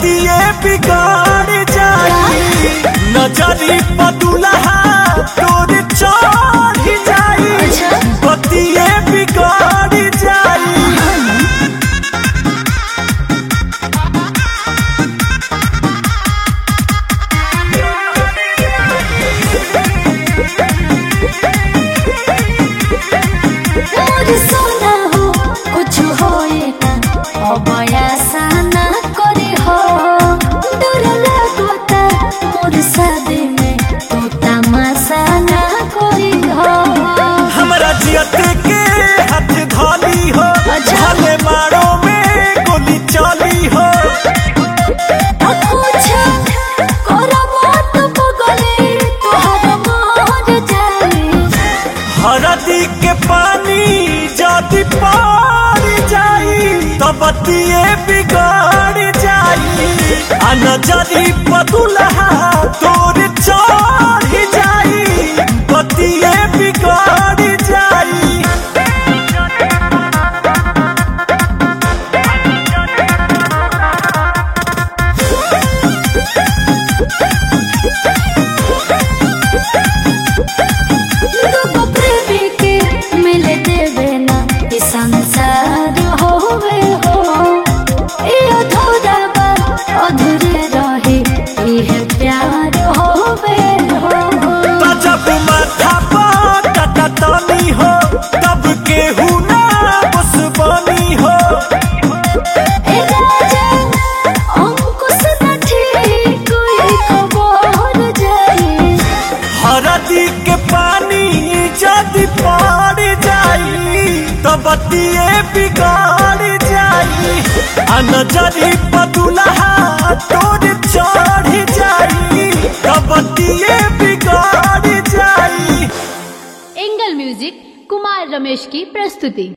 बतिए बिगाड़ जाई नजरी पदुलहा तोर चढ़ जाई अच्छा। बतिए बिगाड़ जाई मोर सोना हो कुछ होए ना अब ऐसा ना करे हो डर लगता मोर शादी में तू तमाशा ना करे हो हमरा जियत के हाथ धोली हो अच्छा। भले मारो में गोली चली हो कुछ करो मत बगले तोहर मोर जाए हरदी के पानी जदि पार जाई तो बतिए बिगाड़ जाई आ नजरी पदुलहा तोर चढ़ जाई बतिए बिगाड़ जाई दुगो प्रेमी के मिले देवे ना ई संसार होवे हो ए अधूरा बा अधूरे रहे इहे प्यार होवे हो तो जब माथा पर तनी हो तब केहू ना बस बनी हो ए राजा अंकुश न ठीक कोई खबर जाए हरदी के पानी जदि पार जाई तो बतिए बिगाड़ जाई आ नजरी पदुलहा तोर चढ़ जाई तो बतिए बिगाड़ जाई एंगल म्यूजिक कुमार रमेश की प्रस्तुति